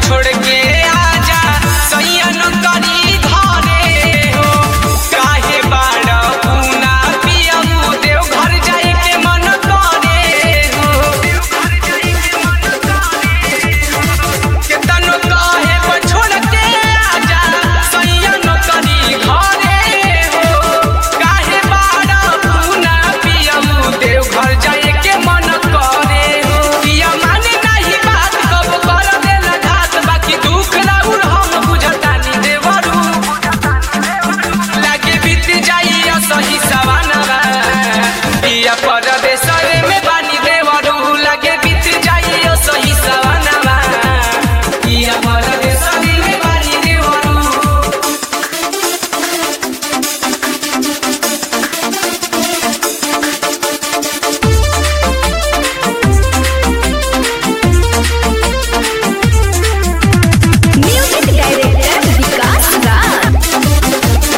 छोड़ के आजा सैया नौकरी घरे हो काहे बाड़ पूना पियऊ देव घर जाए के मन करे हो केतनो कहे पर छोड़ के आजा सैया नौकरी घरे हो काहे बाड़ पूना पियऊ देव घर जाए के मन करे हो पिया माने नाही बात कब कर देला घात बाकी दुख राउर हम बुझतानी देवरू लागे बीत जाइया सही सवानवा पिया परदेसरे में बानी देवरू लागे बीत जाइया सही सवानवा पिया परदेसरे में बानी देवरू म्यूजिक डायरेक्टर विकास राज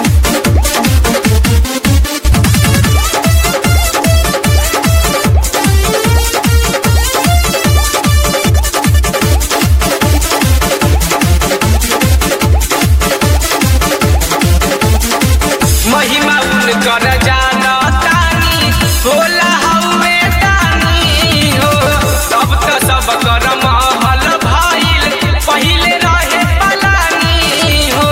महिमा उनकर जानतानी होला हउवे तानी हो अब त सब कर महल भइल पहिले रहे पलानी हो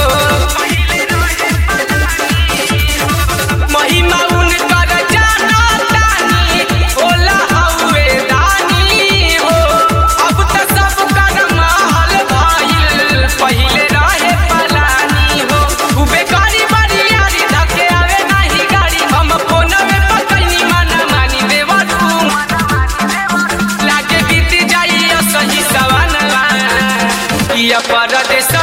महिमा उनकर जानतानी होला हउवे दानी हो अब त सब कर महल भइल पहिले रहे पलानी हो उबे करी बरियारी धके आवे नाही गाड़ी हम फोनवे पकैनी माना मानी देवरू लागे बीत जाइया सही सवानवा किया परदेस